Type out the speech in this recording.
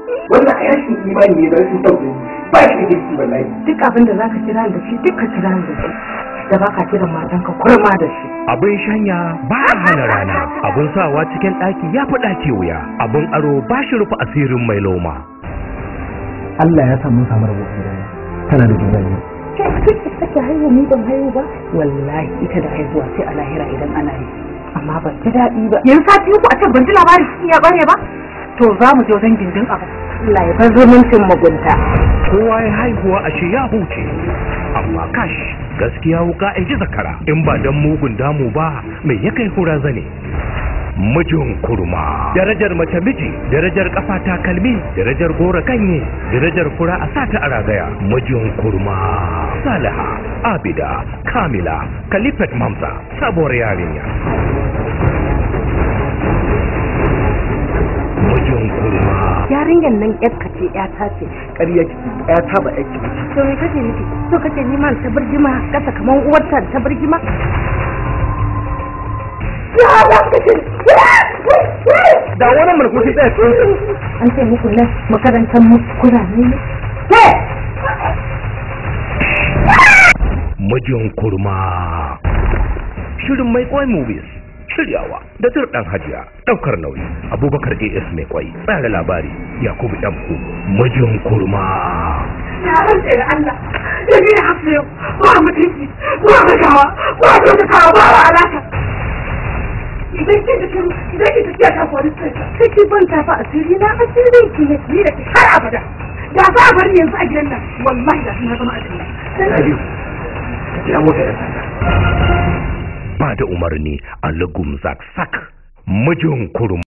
wannan a rashin imani ne da rashin tausayi ba shi da kirki wallahi duk abin da zaka kira da shi duk ka kira da shi da baka kiran matanka kurma da shi abin shanya ba a hana rana abin sawa cikin ɗaki ya fi ɗaki wuya abin aro ba shi rufe asirin mai loma Allah ya samu samu rabo tana da juna biyu kake haihu ni ban haihu ba wallahi ita da haihuwa sai a lahira idan ana yi amma ban ji daɗi ba yanzu sati uku a can ban ji labarin shi ya bare ba to za mu je wajen gindin abu Allah ya bar zumuncin mugunta kowa ya haihuwa a shi ya huce amma kash gaskiya wuka in ji zakara in ba dan mugun damu ba mai ya kai hura zane mijin kurma darajar mace miji darajar kafa takalmi darajar gora kanye darajar fura a sata a ragaya mijin kurma salaha abida kamila kalifat mamsa sabuwar yarinya mijin kurma yarinyar nan yarka ce yata ce ƙarya ki ya taba aiki to me kake nufi so kake neman ta birgima kasa kaman uwarta ta birgima da wani mulku sai tsaya tsohon an ce muku nan makarantar mu kuna ne mijin kurma shirin mai kwai movies shiryawa da turɗan hajiya ɗaukar nauyi abubakar as mai kwai tsara labari yakubu ɗanku mijin kurma ya rantse da Allah da ni da hafsa yau ba mutunci ba magawa ba kyautatawa ba wa alaka idan kin da kin idan kin tafiya ta kwari sai sai ki ban ta fa asiri na asirin ki ne ni da ki har abada da za a bari yanzu a gidan nan wallahi da na zama asiri ya mota ya sanda ba da umarni a lagum zak sak mijin kurma